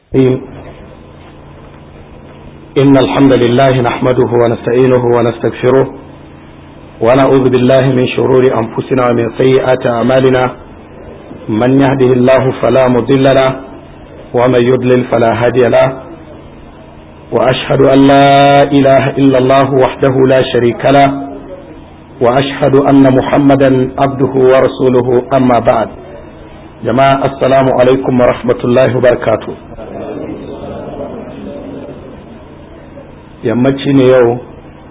إن الحمد لله نحمده ونستعينه ونستغفره ونعوذ بالله من شرور أنفسنا ومن سيئات أعمالنا من يهده الله فلا مضل له ومن يضلل فلا هادي له وأشهد أن لا إله إلا الله وحده لا شريك له وأشهد أن محمدا عبده ورسوله أما بعد جماعة السلام عليكم ورحمة الله وبركاته yammaci ne yau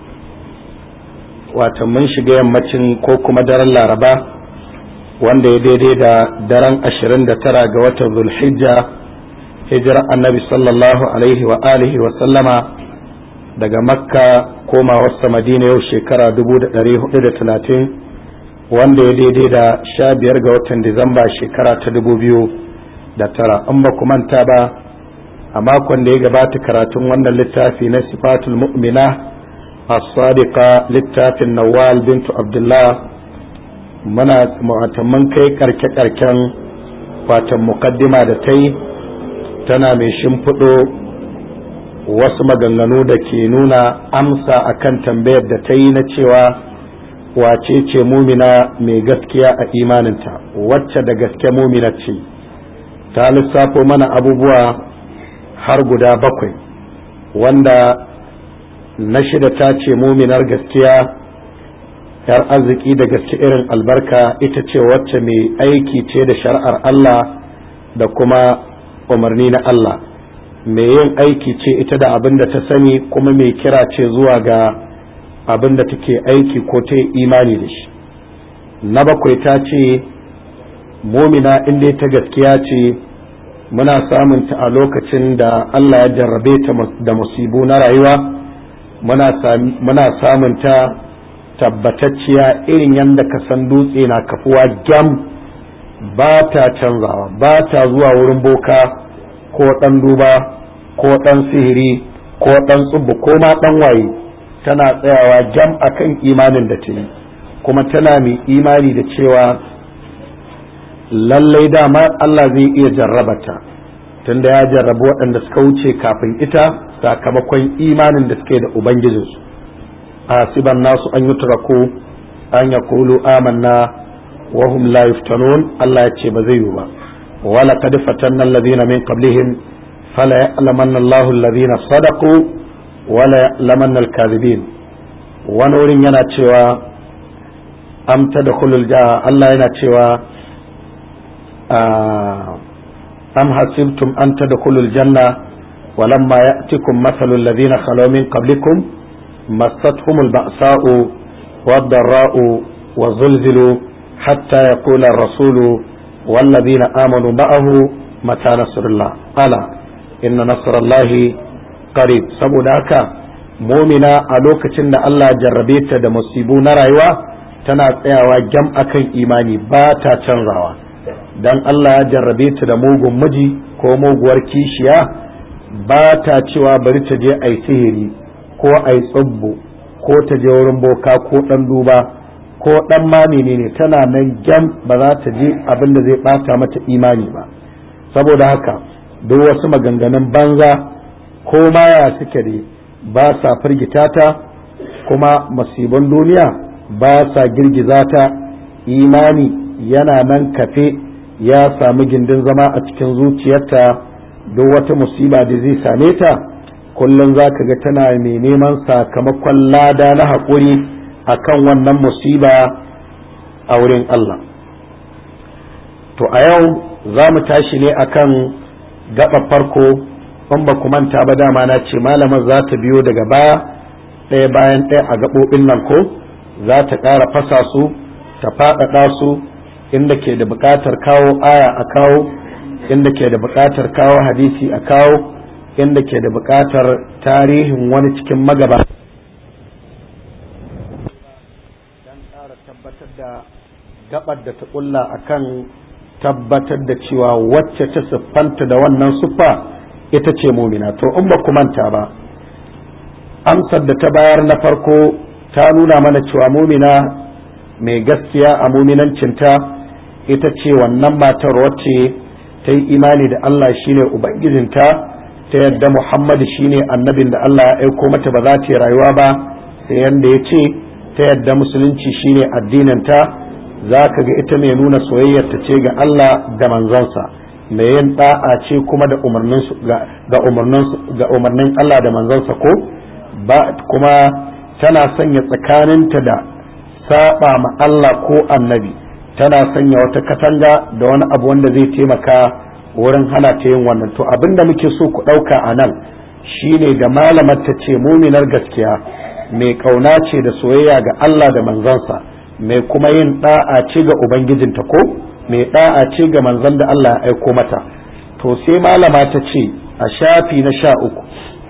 wata mun shiga yammacin ko kuma daren laraba wanda ya daidai da daren 29 ga watan zulhijja hijirar annabi sallallahu alaihi wa alihi wa sallama daga makka koma wasta madina yau shekara 1430 wanda ya daidai da 15 ga watan disamba shekara ta 2009 an ba manta ba a makon da ya gabata karatun wannan littafi na sifatul mu'mina as-sadiqa littafin nawal bintu abdullah muna mun kai karke karken watan mukaddima da ta yi tana mai shimfiɗo wasu maganganu da ke nuna amsa akan tambayar da ta yi na cewa wace ce mumina mai gaskiya a imaninta wacce da gaske mumina ce ta lissafo mana abubuwa har guda bakwai wanda na shida ta ce muminar gaskiya yar arziki da gaske irin albarka ita ce wacce mai aiki ce da shari'ar Allah da kuma umarni na Allah mai yin aiki ce ita da abin da ta sani kuma mai kira ce zuwa ga abin da take aiki ko ta imani da shi na bakwai ta ce mumina inda ta gaskiya ce muna samun ta a lokacin da Allah ya jarrabe ta da musibu na rayuwa muna samun ta tabbatacciya irin yadda ka san dutse na kafuwa gyam ba ta canzawa ba ta zuwa wurin boka ko ɗan duba ko ɗan sihiri ko ɗan tsubu ko ma ɗan waye tana tsayawa gyam akan imanin da ta yi kuma tana mai imani da cewa lallai dama Allah zai iya jarrabata tunda ya jarrabu waɗanda suka wuce kafin ita sakamakon imanin da suke da ubangijinsu asiban nasu an yutraku an ya kulu amanna wa hum la yuftanun Allah ya ce ba zai yi ba wala qad fatanna alladhina min qablihim fala ya'lamanna Allahu alladhina sadaqu wala ya'lamanna al-kadhibin wani wurin yana cewa am tadkhulul Allah yana cewa أم حسبتم أن تدخلوا الجنة ولما يأتكم مثل الذين خلوا من قبلكم مستهم البأساء والضراء وزلزلوا حتى يقول الرسول والذين آمنوا معه متى نصر الله ألا إن نصر الله قريب saboda haka mumina a lokacin da Allah jarrabe ta da musibu na rayuwa tana tsayawa gyam akan imani ba ta canzawa dan Allah ya jarrabe ta da mugun miji ko muguwar kishiya ba ta cewa bari ta je a sihiri ko a yi tsubbu ko ta je wurin boka ko ɗan duba ko ɗan ma ne tana nan gyam ba za ta je abin da zai ɓata mata imani ba saboda haka duk wasu maganganun banza ko ma ya suke ne ba sa firgita ta kuma masibin duniya ba sa girgiza ta imani yana nan kafe ya sami gindin zama a cikin zuciyarta duk wata musiba da zai same ta kullum za ka ga tana mai neman sakamakon lada na haƙuri a kan wannan musiba a wurin Allah to a yau za mu tashi ne akan gaba farko in ba ku manta ba dama na ce malamar za ta biyo daga baya ɗaya bayan ɗaya a gaɓoɓin nan ko za ta ƙara fasa su ta faɗaɗa su inda ke da buƙatar kawo aya a kawo inda ke da buƙatar kawo hadisi a kawo inda ke da buƙatar tarihin wani cikin magaba don ƙara tabbatar da gabar da ta ƙulla akan tabbatar da cewa wacce ta siffanta da wannan siffa ita ce mumina to in ba ku manta ba amsar da ta bayar na farko ta nuna mana cewa mumina mai gaskiya a muminancinta ita ce wannan matar wacce ta yi imani da Allah shine ubangijinta ta yadda Muhammadu shine annabin da Allah ya aiko mata ba za ta yi rayuwa ba sai yanda ya ce ta yadda musulunci shine addininta za ka ga ita mai nuna soyayyarta ce ga Allah da manzansa mai yin da'a ce kuma da umarnin ga umarnin Allah da manzansa ko ba kuma tana sanya tsakaninta da saba ma Allah ko annabi tana sanya wata katanga da wani abu wanda zai taimaka wurin hana ta yin wannan to abinda muke so ku ɗauka a nan shine da malamar ta ce muminar gaskiya mai kauna ce da soyayya ga Allah da manzansa mai kuma yin da'a ce ga ubangijinta ko mai da'a ce ga manzon da Allah ya aiko mata to sai malama ta ce a shafi na sha uku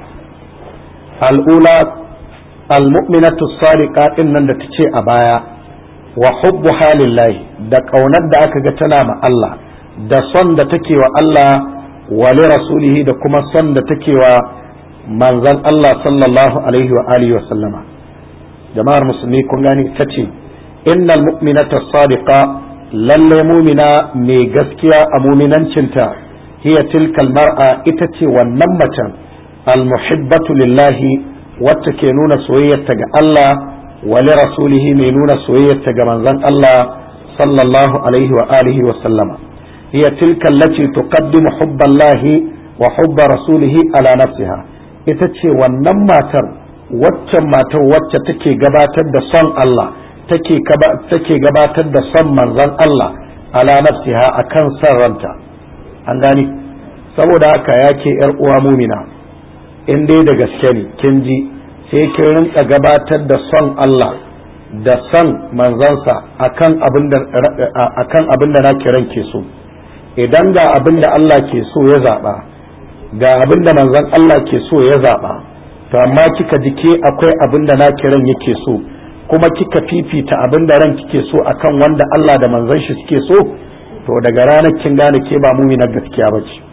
al'ula al-mu'minatu sadiqa din nan da ta ce a baya wa hubbu halillahi da kaunar da aka ga tana ma Allah da son da take wa Allah wa li rasulihi da kuma son da take wa manzon Allah sallallahu alaihi wa alihi wa sallama jama'ar musulmi kun gani ta ce innal mu'minata sadiqa lalle mumina mai gaskiya a muminancinta hiya tilkal mar'a ita ce wannan macen almuhibbatu lillahi wacce ke nuna soyayyarta ga Allah wa li rasulihi mai nuna soyayyarta ga manzon Allah sallallahu alaihi wa alihi wa sallama hiya tilkal lati tuqaddimu hubballahi wa hubba rasulihi ala nafsiha ita ce wannan matar waccan matar wacce take gabatar da son Allah take gabatar da son manzon Allah ala nafsiha akan son ranta an gani saboda haka ya ke yar uwa mumina in dai da gaske ne kin ji sai kin rinka gabatar da son Allah da son manzansa akan abin da akan abin da nake ranke so idan ga abin da Allah ke so ya zaba ga abin da manzon Allah ke so ya zaba to amma kika ji ke akwai abin da nake ran yake so kuma kika fifita abin da ran kike so akan wanda Allah da manzon shi suke so to daga ranar kin gane ke ba mumina gaskiya ba ce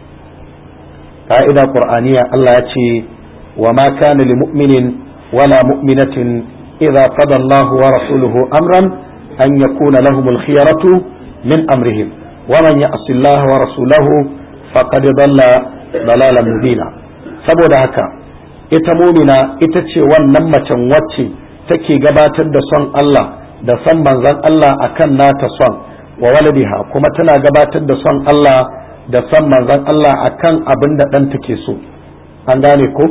ka'ida qur'aniya Allah ya ce wa ma kana lil mu'minin wala mu'minatin idza qada Allah wa rasuluhu amran an yakuna lahum al khiyaratu min amrihim wa man ya'si Allah wa rasulahu faqad dalla dalalan mubina saboda haka ita mumina ita ce wannan macen wacce take gabatar da son Allah da son manzon Allah akan nata son wa waladiha kuma tana gabatar da son Allah da son manzon Allah akan abin da ɗan take so an gane ko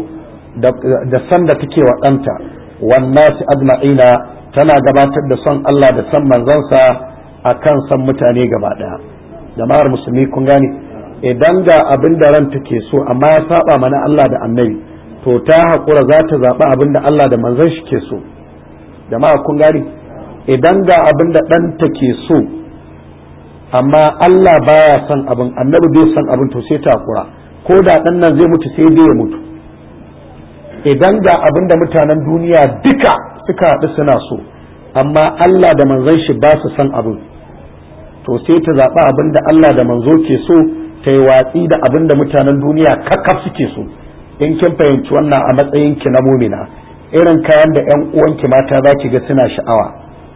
da son da take wa ɗanta wannasi ajma'ina tana gabatar da son Allah da son manzansa akan son mutane gaba ɗaya jama'ar musulmi kun gane idan ga abin da ran take so amma ya saba mana Allah da annabi to ta haƙura za ta zaɓi abin da Allah da manzon shi ke so jama'a kun gane idan ga abin da ɗanta ke so amma Allah baya son abin annabi bai son abin to sai takura ko da ɗan nan zai mutu sai dai ya mutu idan ga abin da mutanen duniya duka suka haɗu suna so amma Allah da manzon shi ba su son abin to sai ta zaɓi abin da Allah da manzo ke so ta yi watsi da abin da mutanen duniya kakkaf suke so in kin fahimci wannan a matsayin ki na mumina irin kayan da 'yan uwanki mata za ki ga suna sha'awa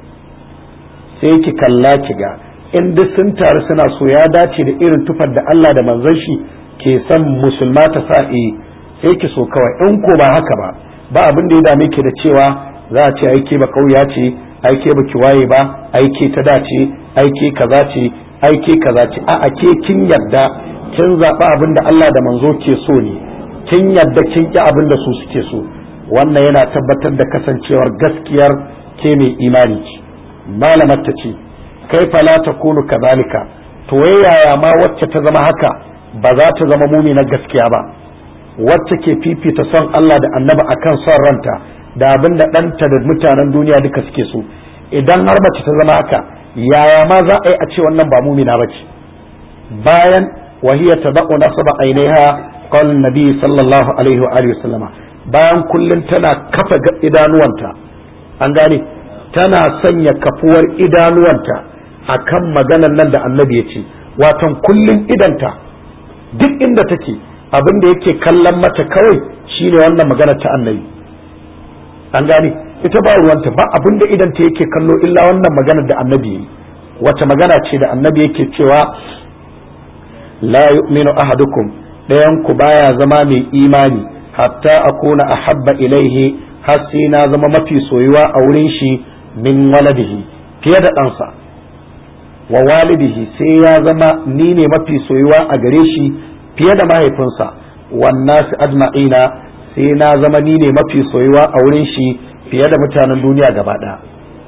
sai ki kalla ki ga in duk sun taru suna so ya dace da irin tufar da Allah da manzon shi ke son musulma ta sa sai ki so kawai in ko ba haka ba ba abin da ya dame ki da cewa za a ce aike ba kauya ce aike ba ki waye ba aike ta dace aike kaza ce aike kaza ce a ke kin yarda kin zaɓi abin da Allah da manzo ke so ne kin yarda kin ki abin da su suke so wannan yana tabbatar da kasancewar gaskiyar ke mai imani ce malamar ta ce kai fala ta kunu kazalika to yaya ma wacce ta zama haka ba za ta zama mumina gaskiya ba wacce ke fifita son Allah da annabi akan son ranta da abin da ɗanta da mutanen duniya duka suke so idan har mace ta zama haka yaya ma za a yi a ce wannan ba mumina ba ce bayan wahiya ta zaƙo nasaba ainiha qala nabi sallallahu alaihi wa alihi wasallama bayan kullum tana kafa idanuwanta an gane tana sanya kafuwar idanuwanta akan maganan nan da annabi ya ce watan kullum idanta duk inda take abin da yake kallon mata kawai shine wannan magana ta annabi an gane ita ba ruwanta ba abin da idanta yake kallo illa wannan maganar da annabi yi wace magana ce da annabi yake cewa la yu'minu ahadukum ɗayan ku baya zama mai imani hatta akuna ahabba ilaihi har sai na zama mafi soyuwa a wurin shi min waladihi fiye da ɗansa wa walidihi sai ya zama ni ne mafi soyuwa a gare shi fiye da mahaifinsa wannan ajma'ina sai na zama ni ne mafi soyuwa a wurin shi fiye da mutanen duniya gaba ɗaya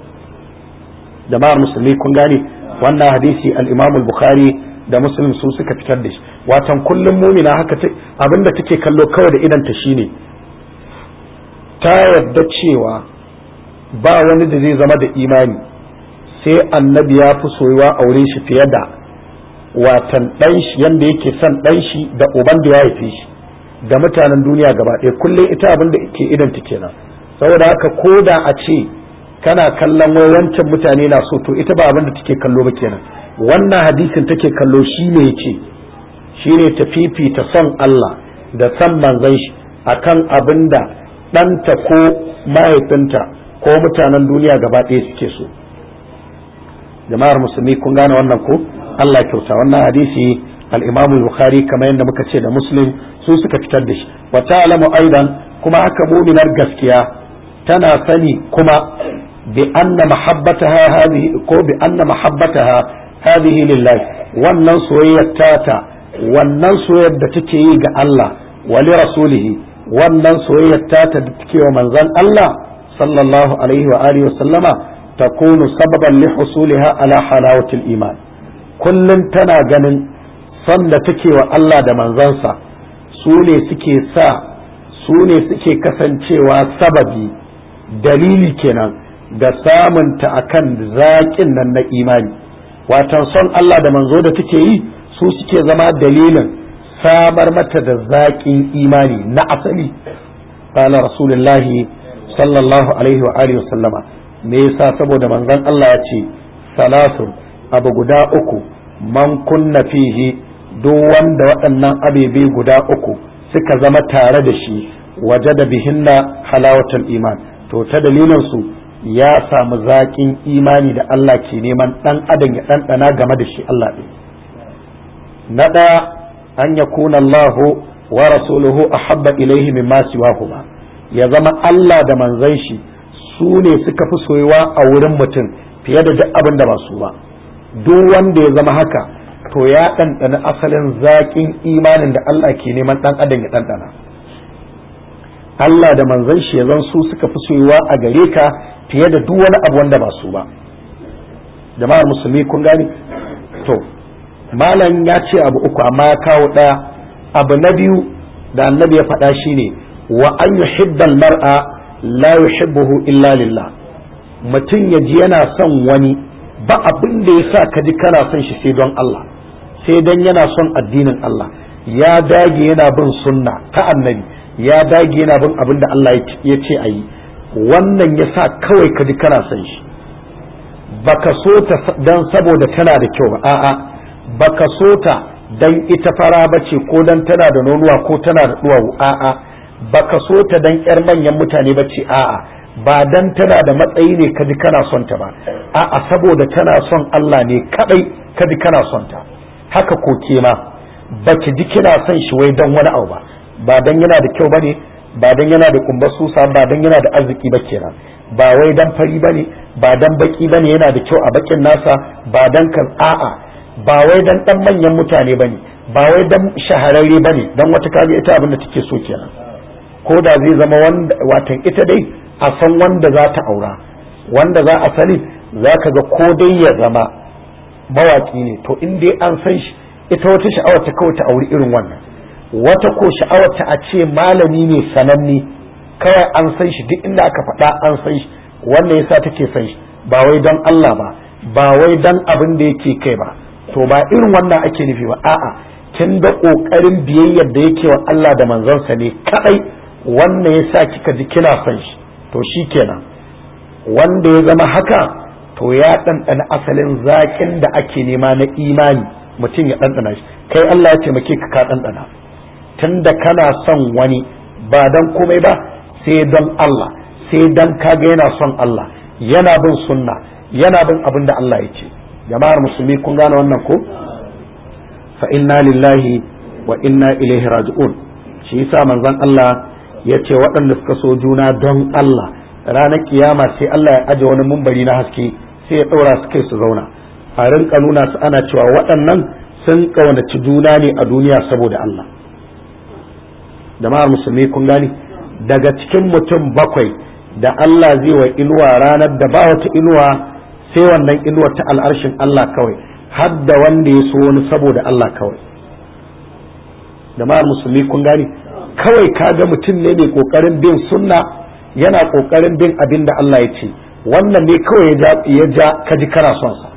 jama'ar musulmi kun gane wannan hadisi al-imam al-bukhari da muslim su suka fitar da shi watan kullum mumina haka abinda take kallo kawai da idan ta shine ta yarda cewa ba wani da zai zama da imani sai annabi ya fi soyuwa a wurin shi fiye da watan dan shi yanda yake son dan shi da uban da ya haife shi da mutanen duniya gaba ɗaya kullum ita abin da ke idan ta kenan saboda haka ko da a ce kana kallon wai wancan mutane na so to ita ba abin da take kallo ba kenan wannan hadisin take kallo shi ne yace shi ne ta fifita son Allah da son manzon shi akan abin da ɗanta ko mahaifinta ko mutanen duniya gaba ɗaya suke so jama'ar musulmi kun gane wannan ko Allah kyauta wannan hadisi al-Imam al-Bukhari kamar yadda muka ce da Muslim su suka fitar da shi wa ta'lamu aidan kuma haka mu'minar gaskiya tana sani kuma bi anna mahabbataha hadhihi ko bi anna mahabbataha hadhihi lillahi wannan soyayyar tata wannan soyayyar da take yi ga Allah wa li rasulihi wannan soyayyar tata da take wa manzon Allah sallallahu alaihi wa alihi wa sallama takunu sababan li husuliha ala halawatil iman kullum tana ganin son da take wa Allah da manzansa su ne suke sa su ne suke kasancewa sababi dalili kenan da samunta akan zaƙin nan na imani watan son Allah da manzo da take yi su suke zama dalilin samar mata da zaƙin imani na asali qala rasulullahi sallallahu alaihi wa alihi sallama me yasa saboda manzon Allah ya ce salasun abu guda uku man kunna fihi duk wanda waɗannan abebe guda uku suka zama tare da shi waje da bihinna halawatul iman to ta dalilin su ya samu zaƙin imani da Allah ke neman ɗan adam ya ɗanɗana game da shi Allah ɗin na ɗaya an ya kuna Allahu wa rasuluhu ahabba ilaihi mimma siwahuma ya zama Allah da manzon shi su ne suka fi soyuwa a wurin mutum fiye da duk abin da ba su ba duk wanda ya zama haka to ya ɗanɗana asalin zaƙin imanin da Allah ke neman ɗan adam ya ɗanɗana Allah da manzon shi ya zan su suka fi soyuwa a gare ka fiye da duk wani abu wanda ba su ba jama'ar musulmi kun gani to malam ya ce abu uku amma ya kawo ɗaya abu na biyu da annabi ya faɗa shine wa an yuhibbal mar'a la yuhibbuhu illa lillah mutum ya ji yana son wani ba abin da ya sa ka ji kana son shi sai don Allah sai dan yana son addinin Allah ya dage yana bin sunna ta annabi ya dage yana bin abin da Allah ya ce a yi wannan ya sa kawai ka ji kana son shi baka so ta dan saboda tana da kyau ba a'a baka so ta dan ita fara bace ko dan tana da nonuwa ko tana da duwawu a'a baka so ta dan yar manyan mutane bace a'a ba dan tana da matsayi ne kaji kana son ta ba a'a saboda tana son Allah ne kadai kaji kana son ta haka ko ke ma baki ji kina son shi wai dan wani abu ba ba dan yana da kyau bane ba dan yana da kumbar susa ba dan yana da arziki ba kenan ba wai dan fari bane ba dan baki bane yana da kyau a bakin nasa ba dan kan a'a ba wai dan dan manyan mutane bane ba wai dan shahararre bane dan wata kaga ita abin da take so kenan ko da zai zama wanda watan ita dai a san wanda za ta aura wanda za a sani za ka ga ko dai ya zama mawaki ne to in dai an san shi ita wata sha'awar ta kawai ta auri irin wannan wata ko sha'awar ta a ce malami ne sananne kawai an san shi duk inda aka faɗa an san shi wannan yasa take san shi ba wai don Allah ba ba wai don abin da yake kai ba to ba irin wannan ake nufi ba a'a kin da kokarin biyayyar da yake wa Allah da manzansa ne kadai wannan yasa kika ji kina son shi to shikenan wanda ya zama haka to ya ɗanɗana asalin zaƙin da ake nema na imani mutum ya ɗanɗana shi kai Allah ya taimake ka ka ɗanɗana tunda kana son wani ba don komai ba sai don Allah sai don kaga yana son Allah yana bin sunna yana bin abin da Allah ya ce jama'ar musulmi kun gane wannan ko fa inna lillahi wa inna ilaihi raji'un shi yasa manzon Allah ya ce waɗanda suka so juna don Allah ranar kiyama sai Allah ya aje wani mumbari na haske sai ya ɗaura su kai su zauna a rinka nuna su ana cewa waɗannan sun ƙaunaci juna ne a duniya saboda Allah jama'ar musulmi kun gani daga cikin mutum bakwai da Allah zai wa inuwa ranar da ba wata inuwa sai wannan inuwa ta al'arshin Allah kawai har da wanda ya so wani saboda Allah kawai jama'ar musulmi kun gani kawai kaga mutum ne mai kokarin bin sunna yana kokarin bin abin da Allah ya ce wannan ne kawai ya ja ka ji kana son sa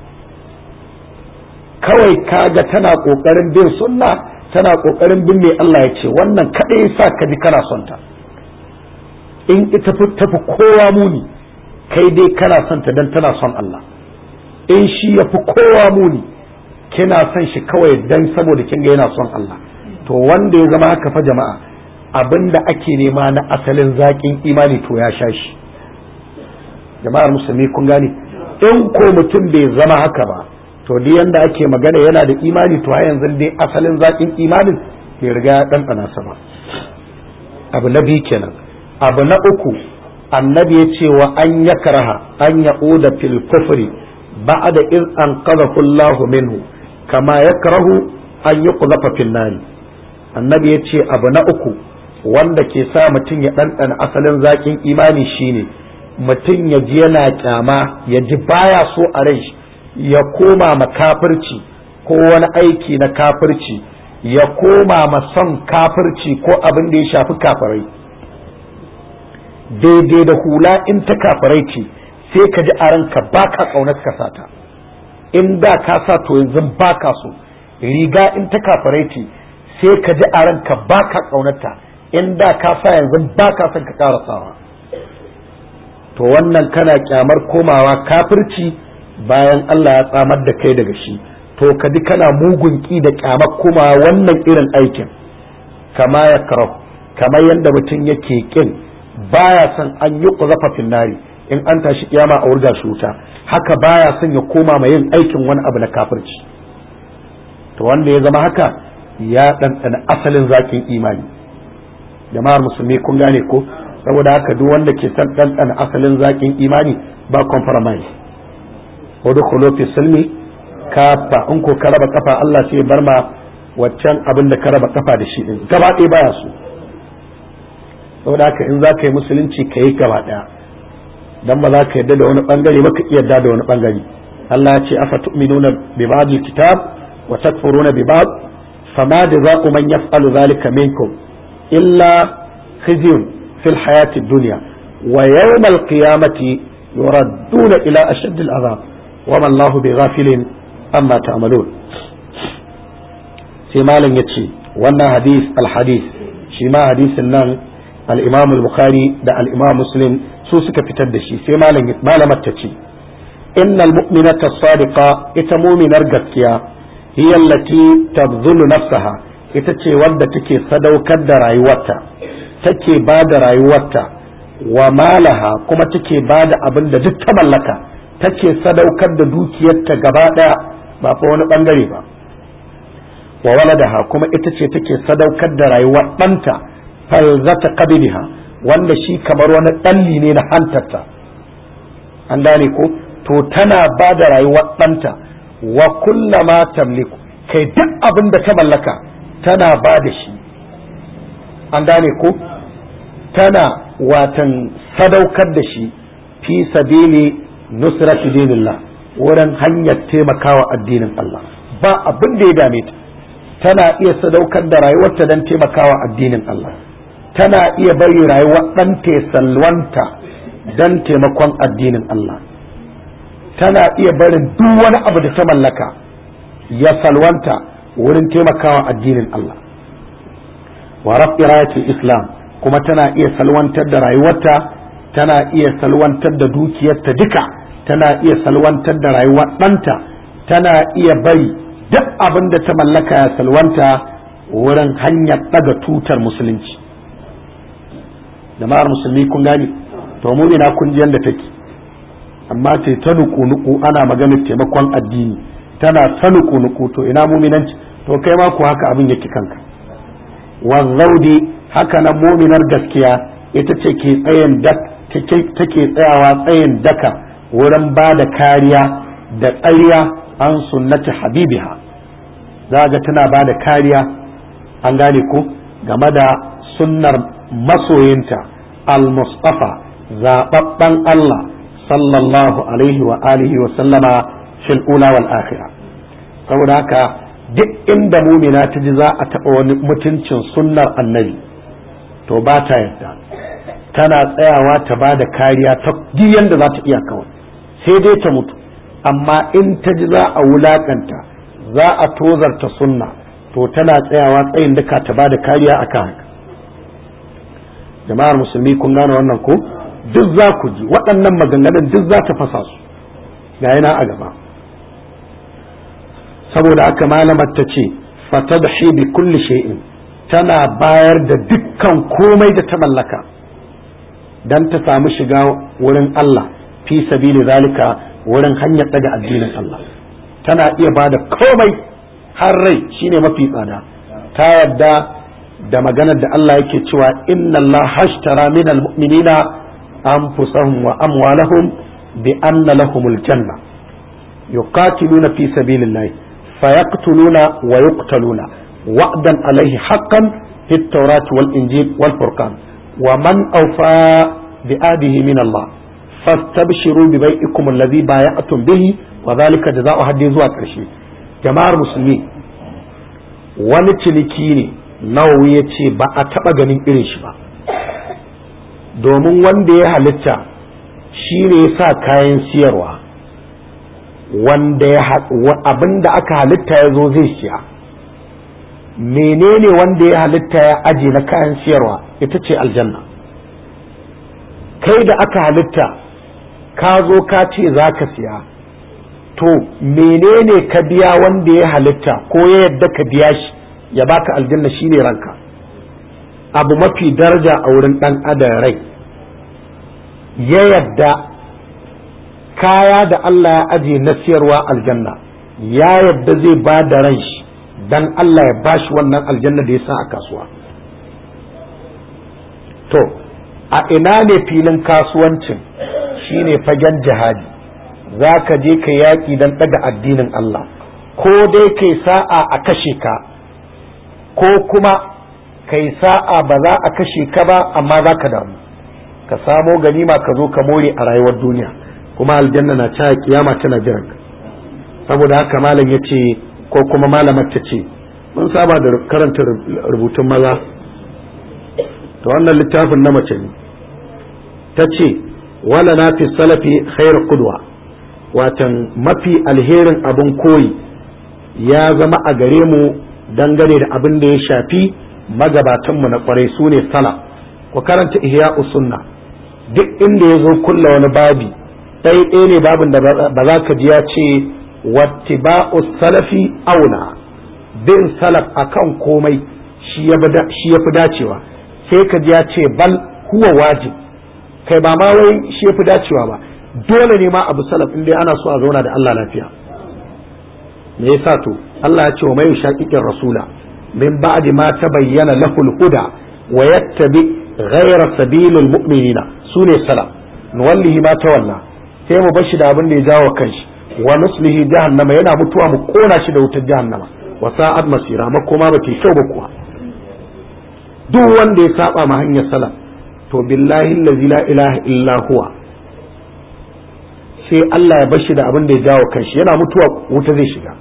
kawai kaga tana kokarin bin sunna tana kokarin bin mai Allah ya ce wannan kadai sa ka ji kana son ta in ita tafi kowa muni kai dai kana son ta dan tana son Allah in shi ya fi kowa muni kina son shi kawai dan saboda kin ga yana son Allah to wanda ya zama haka fa jama'a abinda ake nema na asalin zaƙin imani to ya sha shi jama'ar musulmi kun gane in ko mutum bai zama haka ba to duk yanda ake magana yana da imani to har yanzu dai asalin zaƙin imanin bai riga ya ɗanɗana sa ba abu na biyu kenan abu na uku annabi ya ce wa an ya karaha an ya oda fil kufri ba'da in an qadahu Allah minhu kama yakrahu an yuqdafa fil nari annabi ya ce abu na uku wanda ke sa mutum ya ɗanɗana asalin zaƙin imani shine mutum ya ji yana kyama ya ji baya so a rai ya koma ma kafirci ko wani aiki na kafirci ya koma ma son kafirci ko abin da ya shafi kafirai daidai da hula in ta kafirai ce sai ka ji a ranka ba ka ƙaunar ka sata in da ka sa to yanzu ba ka so riga in ta kafirai ce sai ka ji a ranka ba ka ƙaunarta in da ka sa yanzu ba ka son ka ƙara sawa to wannan kana kyamar komawa kafirci bayan Allah ya tsamar da kai daga shi to ka ji kana mugun ki da kyamar komawa wannan irin aikin kama ya karau kamar yadda mutum yake kin baya son an yi kuzafa finnari in an tashi kiyama a wurga shi wuta haka baya son ya koma ma yin aikin wani abu na kafirci to wanda ya zama haka ya ɗanɗana asalin zakin imani jama'ar musulmi kun gane ko saboda haka duk wanda ke son ɗanɗana asalin zakin imani ba compromise wadda fi silmi kafa in ko ka raba kafa Allah sai bar ma waccan abin da ka raba kafa da shi din gaba ɗaya baya so saboda haka in za ka yi musulunci ka yi gaba ɗaya dan ba za ka yarda da wani bangare ba ka iya yarda da wani bangare Allah ya ce afa tu'minuna bi ba'dil kitab wa takfuruna bi ba'd fama jazaa'u man yaf'alu dhalika minkum illa khizyun fil hayati dunya wa yawm al qiyamati yuradduna ila ashadd al azab wa ma Allahu bighafilin amma ta'malun sai malam yace wannan hadith al hadith shi ma hadisin nan al-imam al-bukhari da al-imam muslim su suka fitar da shi sai malamar ta ce innal mu'minata sadiqa ita muminar gaskiya hiya allati tabdhulu nafsaha ita ce wadda take sadaukar da rayuwarta take ba da rayuwarta wa malaha kuma take ba da abin da duk ta mallaka take sadaukar da dukiyarta gaba daya ba fa wani bangare ba wa waladaha kuma ita ce take sadaukar da rayuwar ɗanta falzata qabiliha wanda shi kamar wani ɗalli ne na hantarta an gane ko to tana ba da rayuwar ɗanta wa kullama tamliku kai duk abin da ta mallaka tana ba da shi an gane ko tana watan sadaukar da shi fi sabili nusrati dinillah wurin hanyar taimakawa addinin Allah ba abin da ya dame ta tana iya sadaukar da rayuwarta don taimakawa addinin Allah tana iya bari rayuwar ɗanta ya salwanta don taimakon addinin Allah tana iya barin duk wani abu da ta mallaka ya salwanta wurin taimakawa addinin Allah wa rafi islam kuma tana iya salwantar da rayuwarta tana iya salwantar da dukiyarta duka tana iya salwantar da rayuwar ɗanta tana iya bari duk abin da ta mallaka ya salwanta wurin hanyar ɗaga tutar musulunci jama'ar musulmi kun gane to mu ne na kun ji yanda take amma ce ta nuku nuku ana maganar taimakon addini tana ta nuku nuku to ina muminanci to kai ma ku haka abin yake kanka wazzaudi haka nan muminar gaskiya ita ce ke tsayin take tsayawa tsayin daka wurin ba da kariya da tsariya an sunnati habibiha za ga tana ba da kariya an gane ku game da sunnar masoyinta al-mustafa zaɓaɓɓen Allah sallallahu alaihi wa alihi wa sallama fil ula wal akhirah saboda haka duk inda mumina ta ji za a taɓa wani mutuncin sunnar annabi to ba ta yadda tana tsayawa ta ba da kariya ta duk yanda za ta iya kawai sai dai ta mutu amma in ta ji za a wulakanta za a tozarta sunna to tana tsayawa tsayin duka ta ba da kariya akan haka jama'ar musulmi kun gane wannan ko duk za ku ji waɗannan maganganun duk za ta fasa su ga yana a gaba saboda haka malamar ta ce fatadhi bi kulli shay'in tana bayar da dukkan komai da ta mallaka dan ta samu shiga wurin Allah fi sabili zalika wurin hanyar daga addinin Allah tana iya bada komai har rai shine mafi tsada ta yadda da maganar da Allah yake cewa inna Allah hashtara minal mu'minina anfusahum wa amwalahum bi anna lahumul janna yuqatiluna fi sabilillah fayaqtuluna wa yuqtaluna wa'dan alayhi haqqan fi at-taurat wal injil wal furqan wa man awfa bi adihi min Allah fastabshiru bi bai'ikum alladhi bay'atum bihi wa dhalika jazaa'u haddi zuwa karshe jama'ar musulmi wani ciniki ne nawawi ya ce ba a taɓa ganin irin shi ba domin wanda ya halitta shi ne ya sa kayan siyarwa wanda ya abin da aka halitta ya zo zai siya menene wanda ya halitta ya aje na kayan siyarwa ita ce aljanna kai da aka halitta ka zo ka ce za ka siya to menene ka biya wanda ya halitta ko ya yadda ka biya shi ya baka aljanna shine ranka abu mafi daraja a wurin dan adam rai ya yadda kaya da Allah ya aje na siyarwa aljanna ya yadda zai ba da ran shi dan Allah ya bashi wannan aljanna da ya sa a kasuwa to a ina ne filin kasuwancin shine fagen jihadi za ka je ka yaƙi don ɗaga addinin Allah ko dai kai sa'a a kashe ka ko kuma kai sa'a ba za a kashe ka ba amma za ka damu ka samo ganima ka zo ka more a rayuwar duniya kuma aljanna na caya kiyama tana jiran ka saboda haka malam ya ce ko kuma malamar ta ce mun saba da karanta rubutun maza to wannan littafin na mace ne ta ce wala na fi salafi khair kudwa watan mafi alherin abin koyi ya zama a gare mu dangane da abin da ya shafi magabatanmu na kwarai su ne sala ku karanta ihya sunna duk inda ya zo kulla wani babi ɗaya ɗaya ne babin da ba za ka ji ya ce wattiba'u salafi auna bin salaf akan komai shi ya fi dacewa sai ka ji ya ce bal huwa wajib kai ba ma wai shi ya fi dacewa ba dole ne ma abu salaf in dai ana so a zauna da Allah lafiya me yasa to Allah ya ce wa mai shaqiqir rasula min ba'di ma tabayyana lahu al-huda wa yattabi ghayra sabilil mu'minina sune salaf nuwallihi ma tawalla sai mu bashi da abin da ya jawo kanshi wa nuslihi jahannama yana mutuwa mu kona shi da wutar jahannama wa sa'ad masira makoma ba ke kyau ba kuwa duk wanda ya saba ma hanyar salaf to billahi allazi la ilaha illa huwa sai Allah ya bashi da abin da ya jawo kanshi yana mutuwa wuta zai shiga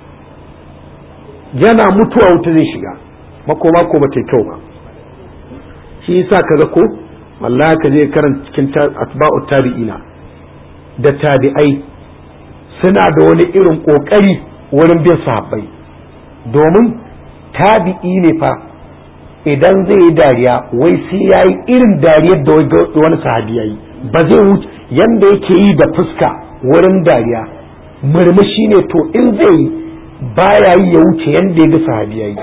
yana mutuwa wuta zai shiga makoma ko bata kyau ba shi yasa kaga ko wallahi ka je karanta cikin atba'u tabi'ina da tabi'ai suna da wani irin kokari wurin bin sahabbai domin tabi'i ne fa idan zai yi dariya wai sai ya yi irin dariyar da wani sahabi ya yi ba zai wuce yanda yake yi da fuska wurin dariya murmushi ne to in zai yi baya yi ya wuce yanda ya ga sahabi ya yi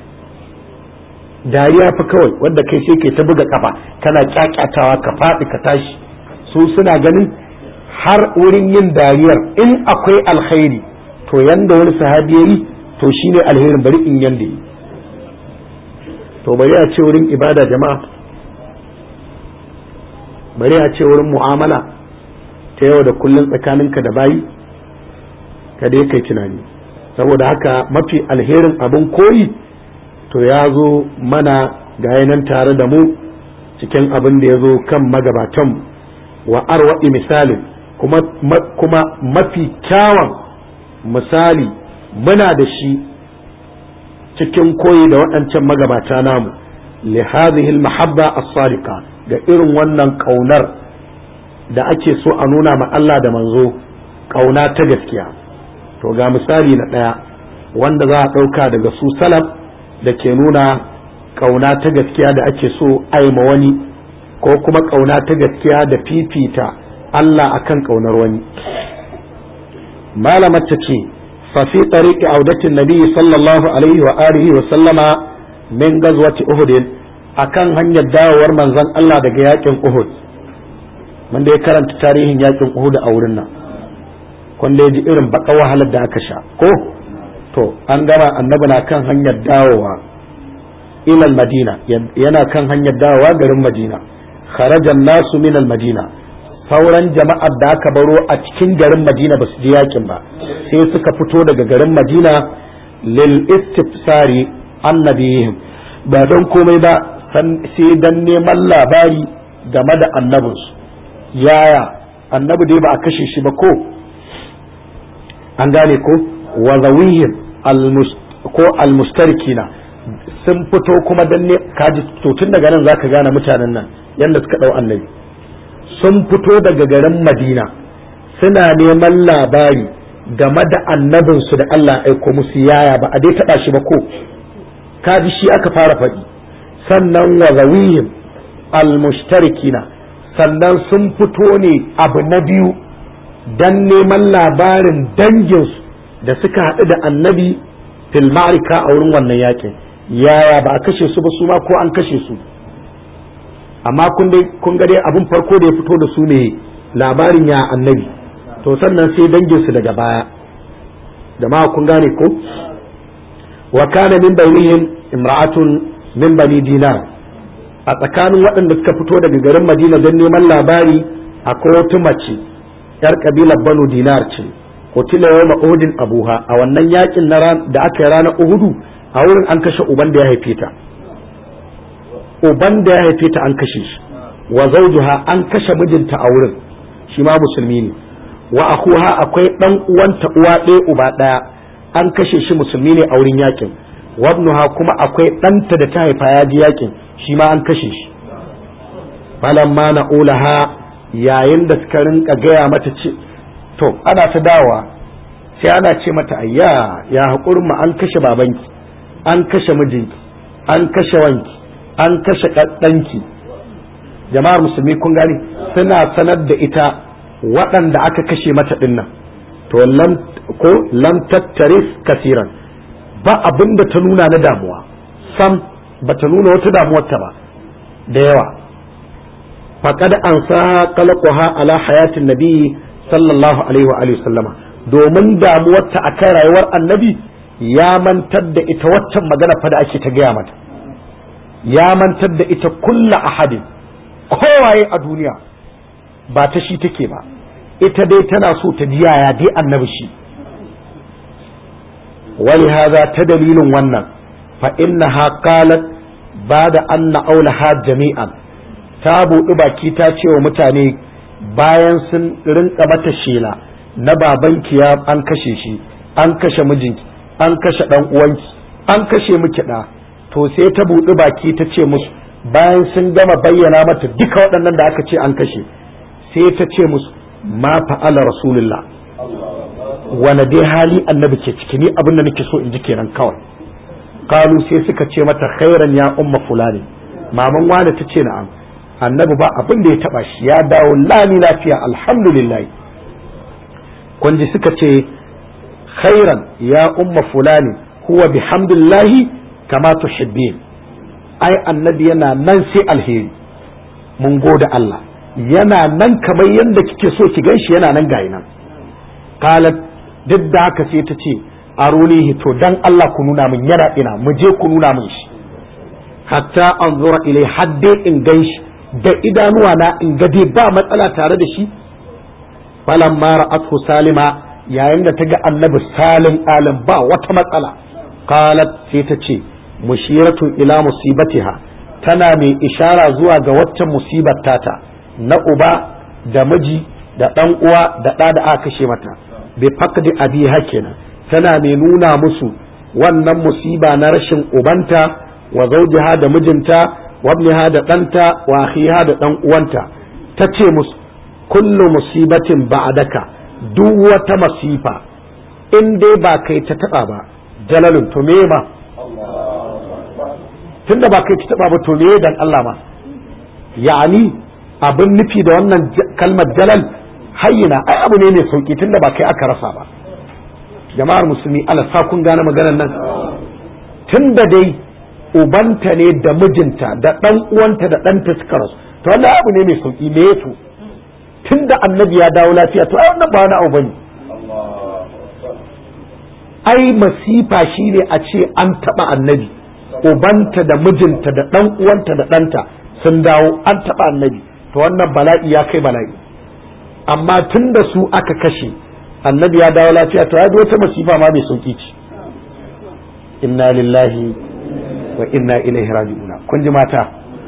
dariya fa kawai wanda kai sai ke ta buga kafa kana kyakyatawa ka faɗi ka tashi su suna ganin har wurin yin dariyar in akwai alkhairi to yanda wani sahabi ya yi to shine alherin bari in yanda yi to bari a ce wurin ibada jama'a bari a ce wurin mu'amala ta yau da kullum tsakaninka da bayi ka dai kai tunani saboda haka mafi alherin abin koyi to ya zo mana ga nan tare da mu cikin abin da ya zo kan magabatan wa arwa'i misalin kuma, kuma mafi kyawun misali muna da shi cikin koyi da waɗancan magabata namu li hadhihi mahabba as-sadiqa ga irin wannan ƙaunar da ake so a nuna ma Allah da manzo ƙauna ta gaskiya to ga misali na ɗaya wanda za a ɗauka daga su salaf da ke nuna ƙauna ta gaskiya da ake so aima wani ko kuma ƙauna ta gaskiya da fifita Allah akan ƙaunar wani malamar ta ce fafi tsariƙi audatin nabi sallallahu alaihi wa alihi wa sallama min gazwati uhudin akan hanyar dawowar manzon Allah daga yakin uhud wanda ya karanta tarihin yakin uhud a wurin nan wanda ya ji irin baka wahalar da aka sha ko to an gama annabi na kan hanyar dawowa ilal madina yana kan hanyar dawowa garin madina kharajan nasu min al madina sauran jama'ar da aka baro a cikin garin madina ba su ji yakin ba sai suka fito daga garin madina lil istifsari annabihim ba don komai ba sai dan neman labari game da annabinsu yaya annabi dai ba a kashe shi ba ko an gane ko wa zawihim ko almustarikina sun fito kuma dan ne kaji to tun daga nan zaka gane mutanen nan yanda suka dau annabi sun fito daga garin Madina suna neman labari game da annabin su da Allah aiko musu yaya ba a dai taba shi ba ko kaji shi aka fara faɗi sannan wa zawihim almustarikina sannan sun fito ne abu na biyu dan neman labarin danginsu da suka haɗu da annabi fil ma'rika a wurin wannan yakin yaya ba a kashe su ba su ma ko an kashe su amma kun dai kun ga dai abin farko da ya fito da su ne labarin ya annabi to sannan sai danginsu daga baya jama'a kun gane ko wa kana min bainihim imra'atun min bani dinar a tsakanin waɗanda suka fito daga garin madina don neman labari akwai wata mace yar kabilar banu dinar ce kutila yawma uhudin abuha a wannan yakin na da aka yi ranar uhudu a wurin an kashe uban da ya haife ta uban da ya haife ta an kashe shi wa zawjuha an kashe mijinta a wurin shi ma musulmi ne wa akuha akwai dan uwanta uwa ɗaya uba ɗaya an kashe shi musulmi ne a wurin yakin wabnuha kuma akwai ɗanta da ta haifa ya ji yakin shi ma an kashe shi falamma na'ulaha yayin da suka rinka gaya mata ce to ana ta dawa sai ana ce mata ayya ya haƙurin mu an kashe babanki an kashe mijinki an kashe wanki an kashe ɗanki jama'ar musulmi kun gani suna sanar da ita waɗanda aka kashe mata ɗinnan to lam ko lam tattaris kasiran ba abin da ta nuna na damuwa sam ba ta nuna wata damuwarta ba da yawa faqad an sa qalqaha ala hayatin nabi sallallahu alaihi wa alihi sallama domin damuwarta akan rayuwar annabi ya mantar da ita waccan magana fa da ake ta gaya mata ya mantar da ita kulla ahadin kowaye a duniya ba ta shi take ba ita dai tana so ta ji yaya dai annabi shi wani haza ta dalilin wannan fa innaha qalat bada anna aulaha jami'an ta buɗi baki ta ce wa mutane bayan sun rinka mata shela na babanki ya an kashe shi an kashe mijinki an kashe dan uwanki an kashe miki da to sai ta buɗi baki ta ce musu bayan sun gama bayyana mata duka waɗannan da aka ce an kashe sai ta ce musu ma fa'ala rasulullah wane dai hali annabi ke ciki ni abin da nake so in ji kenan kawai kalu sai suka ce mata khairan ya umma fulani maman wani ta ce na'am annabi ba abin da ya taba shi ya dawo lami lafiya alhamdulillah kun ji suka ce khairan ya umma fulani huwa bihamdillahi kama tuhibbin ai annabi yana nan sai alheri mun gode Allah yana nan kamar yadda kike so ki ganshi yana nan gayi nan qalat duk da haka sai ta ce arunihi to dan Allah ku nuna min yana ina mu je ku nuna min shi hatta anzura ilai hadde in gan shi da idanuwa na in ga dai ba matsala tare da shi falamma ra'athu salima yayin da ta ga annabi salim alim ba wata matsala qalat sai ta ce mushiratu ila musibatiha tana mai ishara zuwa ga waccan musibar tata na uba da miji da dan uwa da ɗa da aka kashe mata bi faqdi abiha kenan tana mai nuna musu wannan musiba na rashin ubanta wa zawjiha da mijinta wa ibniha da ɗanta wa akhiha da ɗan uwanta ta ce musu kullu musibatin ba'daka duk wata masifa in dai ba kai ta taba ba jalalun to me ma tunda ba kai ta taba ba to me dan Allah ma yani abin nufi da wannan kalmar jalal hayyina ai abu ne mai sauki tunda ba kai aka rasa ba jama'ar musulmi ala sa kun gane maganar nan tunda dai ubanta ne da mijinta da dan uwanta da ɗanta suka rasu to wannan abu ne mai sauki me yato tunda annabi ya dawo lafiya to ai wannan ba wani abu bane ai masifa shine a ce an taba annabi ubanta da mijinta da dan uwanta da ɗanta sun dawo an taba annabi to wannan bala'i ya kai bala'i amma tun da su aka kashe annabi ya dawo lafiya to ya wata masifa ma mai sauki ce inna lillahi wa inna ilaihi raji'una kun ji mata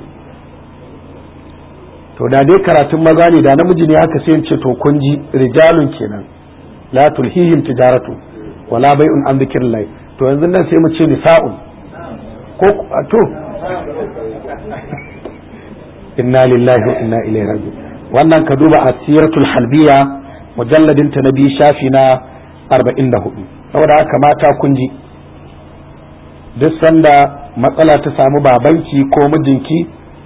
to da dai karatun maza ne da namiji ne haka sai ce to kun ji rijalun kenan la tulhihim tijaratu wala bai'un an dhikrillah to yanzu nan sai mu ce nisa'un ko to inna lillahi wa inna ilaihi raji'un wannan ka duba asiratul halbiya mujalladin ta na biyu shafi na 44 saboda haka mata kun ji duk sanda matsala ta samu babanki ko mijinki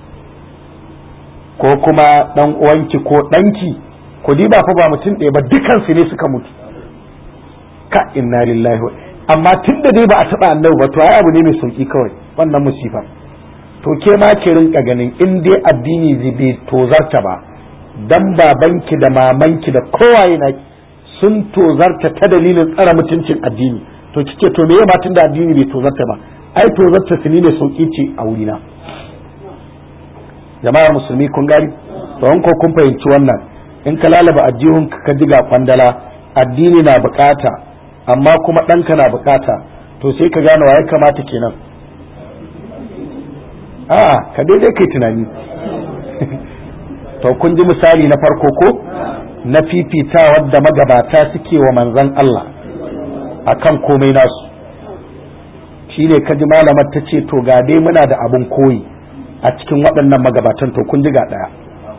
ko kuma dan uwanki ko danki ku diba fa ba mutum ɗaya ba dukansu ne suka mutu ka inna lillahi wa amma tun da dai ba a taɓa annabi ba to ai abu ne mai sauki kawai wannan musifa to ke ma ki rinka ganin in dai addini zai bai tozarta ba dan babanki da mamanki da kowaye na sun tozarta ta dalilin tsara mutuncin addini to kike to meye ma tun da addini bai tozarta ba ai tozarta su ne sauki ce a wurina jama'ar musulmi kun gari to ko kun fahimci wannan in ka lalaba ajihun ka ji ga kwandala addini na bukata amma kuma ɗanka na bukata to sai ka gane wa ya kamata kenan a'a ka daidai kai tunani to kun ji misali na farko ko na fifitawar da magabata suke wa manzan Allah akan komai nasu shi ne kaji malamar ta ce to ga dai muna da abin koyi a cikin waɗannan magabatan to kun ji ga ɗaya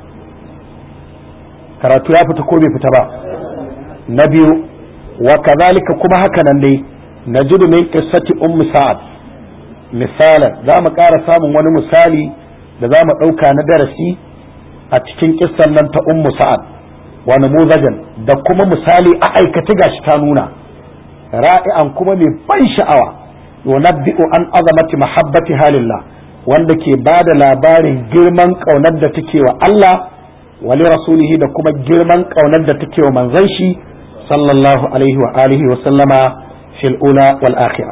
karatu ya fita ko bai fita ba na biyu wa kazalika kuma haka nan dai na jidu min qissati ummu sa'ad misalan za mu ƙara samun wani misali da za mu ɗauka na darasi a cikin kissan nan ta ummu sa'ad wa namuzajan da kuma misali a aikace gashi ta nuna ra'i'an kuma mai ban sha'awa yunabbi'u an azamati mahabbati halillah wanda ke ba da labarin girman ƙaunar da take wa Allah wa li rasulihi da kuma girman ƙaunar da take wa manzon shi sallallahu alaihi wa alihi wa sallama fil ula wal akhirah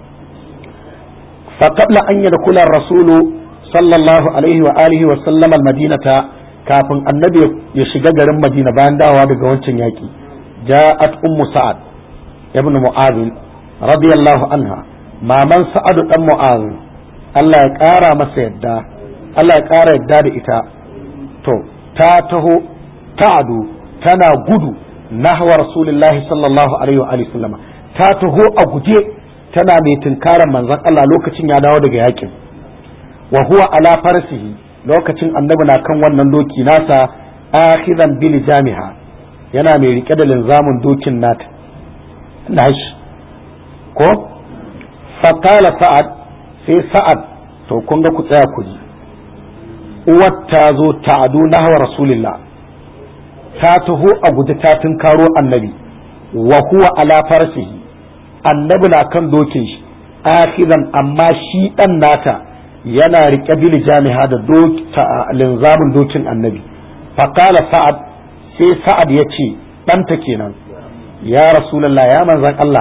fa qabla an yadkhula ar-rasulu sallallahu alaihi wa alihi wa sallama al-madinata kafin annabi ya shiga garin madina bayan dawowa daga wancan yaki ja'at ummu sa'ad ibn mu'adh radiyallahu anha maman sa'adu dan mu'adh Allah ya ƙara masa yadda Allah ya ƙara yadda da ita to ta taho ta'adu tana gudu nahwa rasulullahi sallallahu alaihi wa alihi sallama ta taho a guje tana mai tunkarar manzon Allah lokacin ya dawo daga yakin wa huwa ala farsihi lokacin annabi na kan wannan doki nasa akhidan bil jamiha yana mai rike da linzamin dokin nata nashi ko fatala sa'ad sai sa'ad to kun ga ku tsaya ku ji uwar ta zo ta'adu nahwa rasulillah ta taho a guje ta tunkaro annabi wa huwa ala farsihi annabi na kan dokin shi akhidan amma shi dan nata yana riƙe bil jami'a da linzamin dokin annabi faƙala sa'ad sai sa'ad ya ce ɗanta kenan ya rasulallah ya manzan Allah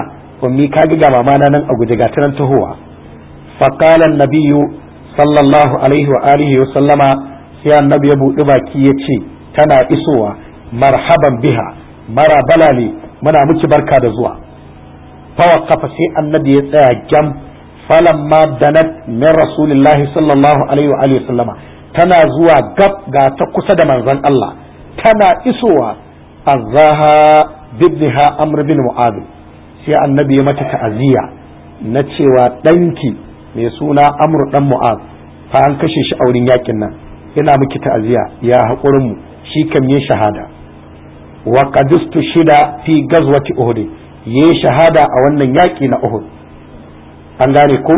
ummi ka ga mama na nan a guje ga tanan tahowa fa qala nabiyyu sallallahu alaihi wa alihi wa sallama sai annabi ya buɗi baki ya ce tana isowa marhaban biha mara balale muna miki barka da zuwa fa waqafa sai annabi ya tsaya jam falamma danat min rasulillahi sallallahu alaihi wa alihi wa sallama tana zuwa gab ga ta kusa da manzon Allah tana isowa azaha bibniha amr bin mu'adh sai annabi ya mata ta'aziyya na cewa ɗanki mai suna amr dan mu'adh fa an kashe shi a wurin yakin nan ina miki ta'aziyya ya haƙurin mu shi kam yi shahada wa qadistu shida fi gazwati uhud yayi shahada a wannan yaki na uhud an gane ko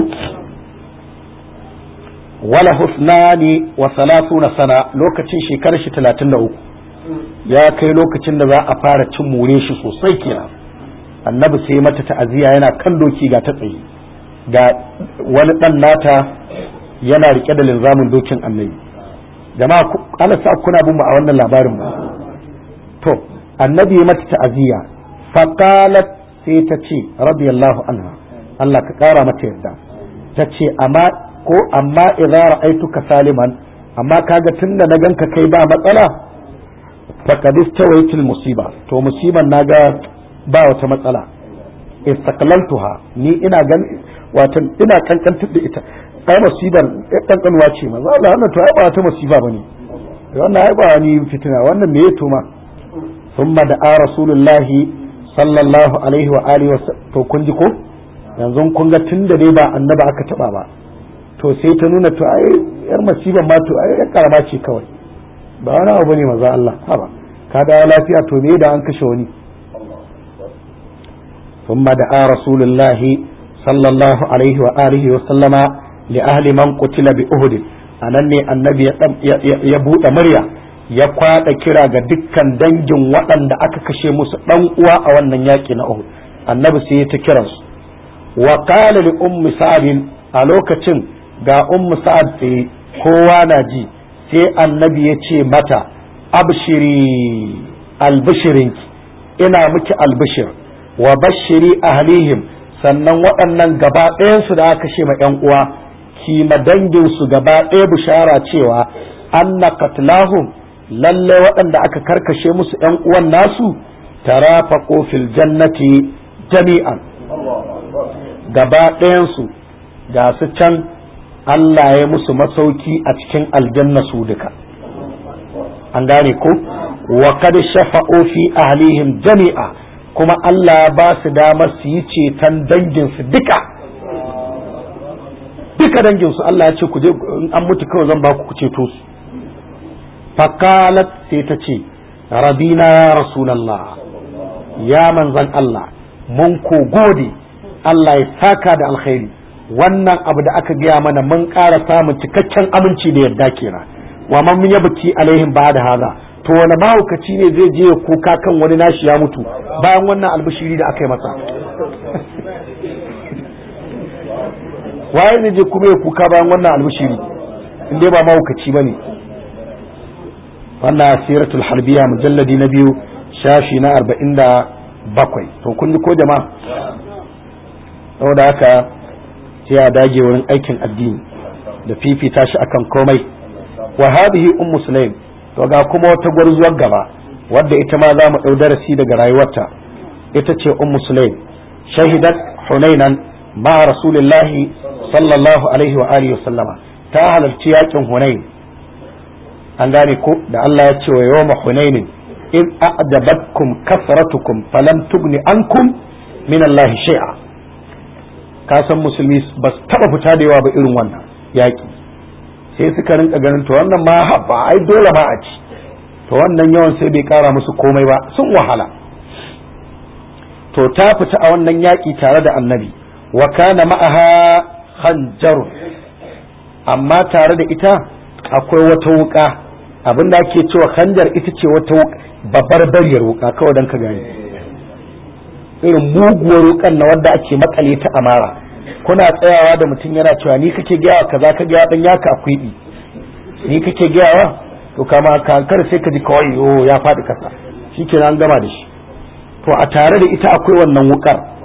wala husnani wa salasuna sana lokacin shekarar shi 33 ya kai lokacin da za a fara cin more shi sosai kenan annabi sai mata ta'aziyya yana kan doki ga ta tsaye ga wani dan nata yana rike da linzamin dokin annabi jama'a ana sa kuna bin mu a wannan labarin ba to annabi ya mata ta'aziyya faqalat sai ta ce radiyallahu anha Allah ka kara mata yarda ta ce amma ko amma idza ra'aituka saliman amma kaga tunda na ganka kai ba matsala faqad istawaitil musiba to musiban naga ba wata matsala istaqlaltuha ni ina gan wato ina kankantar da ita ai musibar kankanuwa ce manzo Allah wannan to ai ba wata musiba bane wannan ai ba ni fitina wannan me yato ma thumma da rasulullahi sallallahu alaihi wa alihi wa to kun ji ko yanzu kun ga tunda dai ba annaba aka taba ba to sai ta nuna to ai yar musiban ma to ai yar karama ce kawai ba wani abu bane manzo Allah haba ka da lafiya to me da an kashe wani ثم دعا رسول الله صلى الله عليه وآله وسلم لأهل من قتل بأهد anan ne annabi ya buɗe murya ya kwaɗa kira ga dukkan dangin waɗanda aka kashe musu ɗan uwa a wannan yaƙi na Uhud annabi sai ya ta kiransu wa qala li ummi sa'd a lokacin ga ummu sa'ad tsaye kowa na ji sai annabi ya ce mata abshiri albishirinki ina miki albishir wa bashiri ahlihim sannan waɗannan gaba ɗayansu da aka kashe ma ‘yan uwa kima danginsu gaba ɗaya bishara cewa anna qatlahum lalle waɗanda aka karkashe musu ‘yan uwan nasu tarafaqu fil jannati jami'an gaba ɗayansu ga su can Allah ya musu masauki a cikin aljanna su duka an gane ko wa kad shafa'u fi ahlihim jami'a kuma Allah ba su damar su yi ceton danginsu duka duka danginsu Allah ya ce ku je an mutu kawai zan ba ku ceto su faqalat sai ta ce rabina ya rasulallah ya manzan Allah mun ko gode Allah ya saka da alkhairi wannan abu da aka gaya mana mun ƙara samun cikakken aminci da yarda kenan wa man yabki alaihim ba da haza to wani mahaukaci ne zai je ya kuka kan wani nashi ya mutu bayan wannan albishiri da aka yi masa waye zai je kuma ya kuka bayan wannan albishiri in dai ba mahaukaci ba ne wannan siratul harbiya mujalladi na biyu shashi na arba'in da bakwai to kun ji ko jama'a saboda haka sai a dage wurin aikin addini da fifita shi akan komai wa hadhihi ummu sulaim to ga kuma wata gwarzuwar gaba wadda ita ma za mu ɗau darasi daga rayuwarta ita ce ummu sulaim shahidat hunainan ma rasulillahi sallallahu alaihi wa alihi sallama ta halarci yakin hunain an gane ko da Allah ya ce wa yawma hunainin in a'jabatkum kasratukum falam tugni ankum min Allah shay'a ka san musulmi ba su taba fita da yawa ba irin wannan yaki sai suka rinka ganin to wannan ma haɓa ai dole ma a ci to wannan yawan sai bai kara musu komai ba sun wahala to ta fita a wannan yaƙi tare da annabi wa kana ma'aha hanjar amma tare da ita akwai wata wuka abin da ake cewa hanjar ita ce wata babbar bariyar wuka kawai don ka gani irin muguwar wukan na wadda ake makale ta amara kuna tsayawa da mutum yana cewa ni kake gaya kaza ka gaya dan yaka akwai di ni kake gayawa to kama kankar sai ka ji kawai yo ya faɗi kasa shikenan an gama da shi to a tare da ita akwai wannan wukar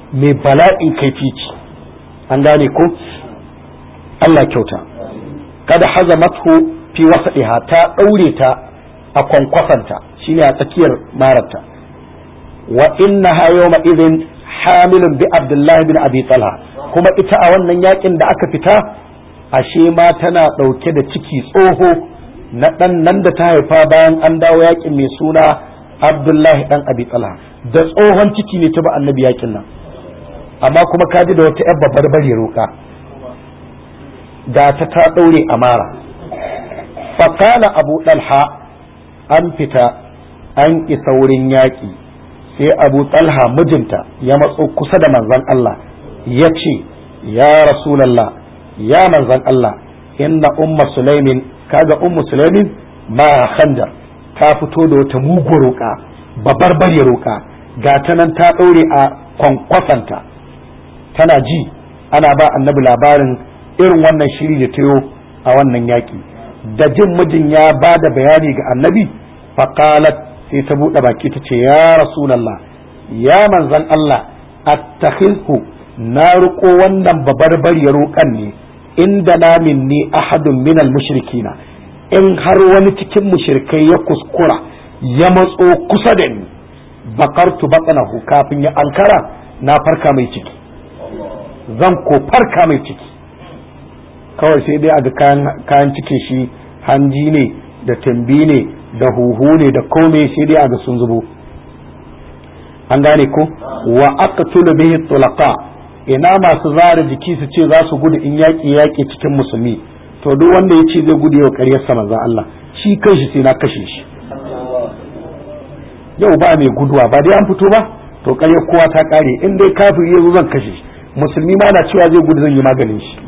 mai bala'in kaifi ce an gane ko Allah kyauta kada hazamathu fi wasadiha ta daure ta a kwankwasanta shine a tsakiyar mararta wa innaha yawma idhin hamilun bi abdullahi bin abi talha kuma ita a wannan yakin da aka fita ashe ma tana dauke da ciki tsoho na dan nan da ta haifa bayan an dawo yakin mai suna abdullahi dan abi talha da tsohon ciki ne ta ba annabi yakin nan amma kuma kaji da wata yar babbar bare roka da ta ta daure amara faqala abu dalha an fita an isa wurin yaƙi sai abu talha mijinta ya matso kusa da manzon Allah ya ce ya rasulallah ya manzon Allah inna umma sulaimin kaga ummu sulaimin ma khandar ta fito da wata mugu roƙa babar bare roƙa ga ta nan ta ɗaure a kwankwasanta tana ji ana ba annabi labarin irin wannan shiri da tayo a wannan yaƙi da jin mijin ya ba da bayani ga annabi faƙalat sai ta buɗe baki ta ce ya rasulallah ya manzan Allah attakhilhu na riƙo wannan babar ya roƙan ne inda na minni ahadun minal mushrikina in har wani cikin mushrikai ya kuskura ya matso kusa da ni bakartu batsanahu kafin ya ankara na farka mai ciki zan ko farka mai ciki kawai sai dai a ga kayan cikin shi hanji ne da tambi ne da huhu ne da kome sai dai a ga sun zubo an gane ko wa aka tula bihi tulaqa ina masu zara jiki su ce za su gudu in yaƙi yaƙi cikin musulmi to duk wanda ya ce zai gudu yau ƙaryar sa manzon Allah shi kanshi sai na kashe shi yau ba mai guduwa ba dai an fito ba to ƙaryar kowa ta ƙare in dai kafiri ya zo zan kashe shi musulmi ma na cewa zai gudu zan yi maganin shi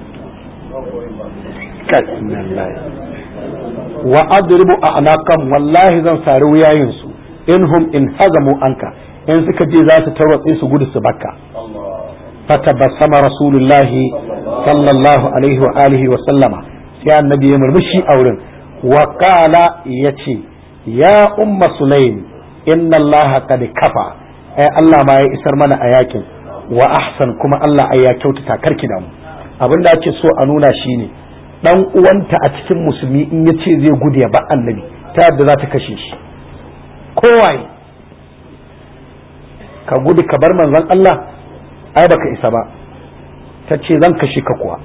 wa adribu a'naqam wallahi zan sari wuyayin su in hum in hazamu anka in suka je za su tarwatse su gudu su bakka fatabassama rasulullahi sallallahu alaihi wa alihi wa sallama sai annabi ya murmushi a wurin wa qala yace ya umma sulaim inna allaha qad kafa ai Allah ma ya isar mana a yakin wa ahsan kuma Allah ai ya kyautata karki da mu abinda ake so a nuna shine dan uwanta a cikin musulmi in ya ce zai gudu ya ba annabi ta yadda za ta kashe shi kowaye ka gudu ka bar manzon Allah ai baka isa ba ta ce zan kashe ka kuwa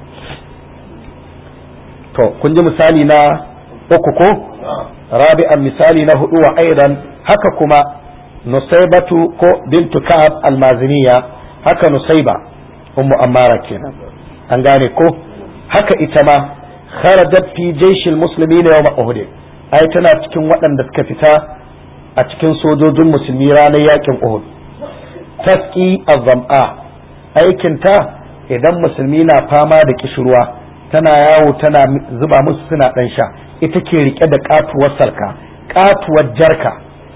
to kun ji misali na uku ko rabi'an misali na hudu wa aidan haka kuma nusaibatu ko bintu ka'ab almaziniya haka nusaiba ummu ammara kenan an gane ko haka ita ma kharajat fi jaishil muslimina yawm uhud ai tana cikin waɗanda suka fita a cikin sojojin musulmi ranar yakin uhud tasqi az-zam'a aikin ta idan musulmi na fama da kishirwa tana yawo tana zuba musu suna dan sha ita ke rike da katuwar sarka katuwar jarka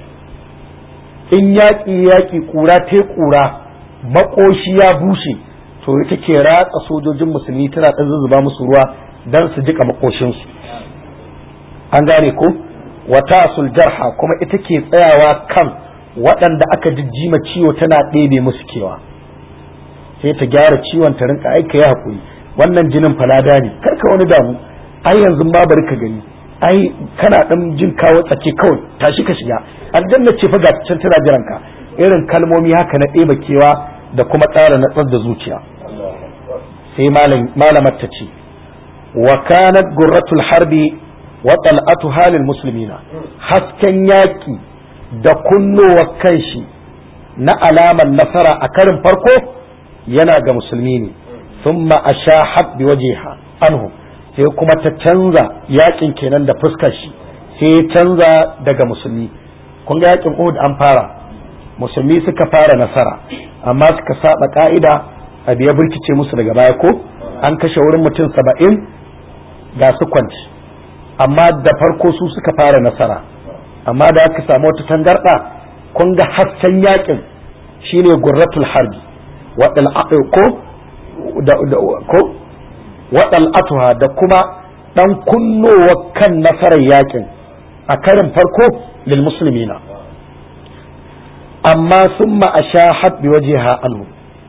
in yaƙi yaƙi ƙura te ƙura makoshi ya bushe to ita ke ratsa sojojin musulmi tana ɗan zuzzuba musu ruwa don su jika makoshinsu an gane ko wata suljarha kuma ita ke tsayawa kan waɗanda aka jijjima ciwo tana ɗebe musu kewa sai ta gyara ciwon ta rinka aika ya haƙuri wannan jinin falada ne karka wani damu ai yanzu ma bari ka gani ai kana ɗan jin kawo tsake kawai tashi ka shiga aljanna ce fa ga can tana jiranka irin kalmomi haka na ɗeba kewa da kuma tsara natsar da zuciya sai malamar ta ce wa kanat gurratul harbi wa tal'atu halil muslimina hasken yaki da kunnowa kanshi na alaman nasara a karin farko yana ga musulmi ne thumma ashahat bi wajhiha anhu sai kuma ta canza yakin kenan da fuskar shi sai ya canza daga musulmi kun ga yakin Uhud an fara musulmi suka fara nasara amma suka saba ka'ida abu ya burkice musu daga baya ko an kashe wurin mutum saba'in ga su kwanci amma da farko su suka fara nasara amma da aka samu wata tangarɗa kun ga hasken yakin shine gurratul harbi waɗal ko ko waɗal atuha da kuma ɗan kunnowa kan nasarar yakin a karin farko lil muslimina amma sun ma'asha bi waje anhu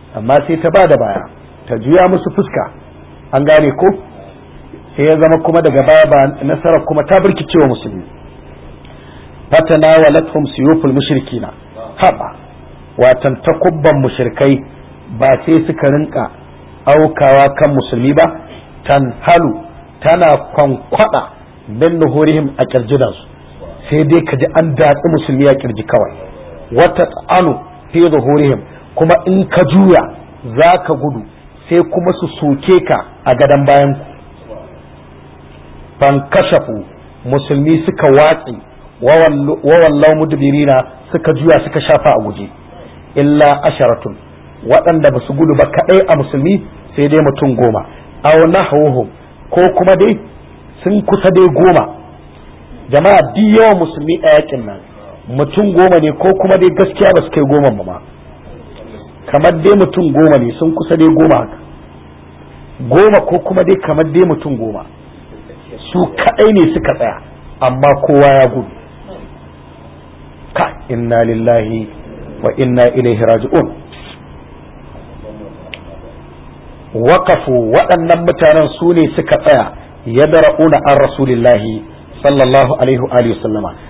amma sai ta ba da baya ta juya musu fuska an gane ko sai ya zama kuma daga baya ba nasarar kuma ta birkicewa musulmi fatana walathum siyuful mushrikina haba watan takubban mushrikai ba sai suka rinka aukawa kan musulmi ba tanhalu tana kwankwada min nuhurihim a kirjinansu sai dai ka ji an datsi musulmi a kirji kawai wata tsanu fi zuhurihim kuma in ka juya za ka gudu sai kuma su soke ka a gadon bayan ku fankashafu musulmi suka watsi wawallau mudbirina suka juya suka shafa a guje illa asharatun waɗanda ba su gudu ba kaɗai a musulmi sai dai mutum goma aw nahwuhum ko kuma dai sun kusa dai goma jama'a duk yawan musulmi a yakin nan mutum goma ne ko kuma dai gaskiya ba su kai goma ba ma kamar dai mutum goma ne sun kusa dai goma haka goma ko kuma dai kamar dai mutum goma su kadai ne suka tsaya amma kowa ya gudu ka inna lillahi wa inna ilaihi raji'un waqafu waɗannan mutanen su ne suka tsaya yadra'una an rasulillahi sallallahu alaihi wa alihi sallama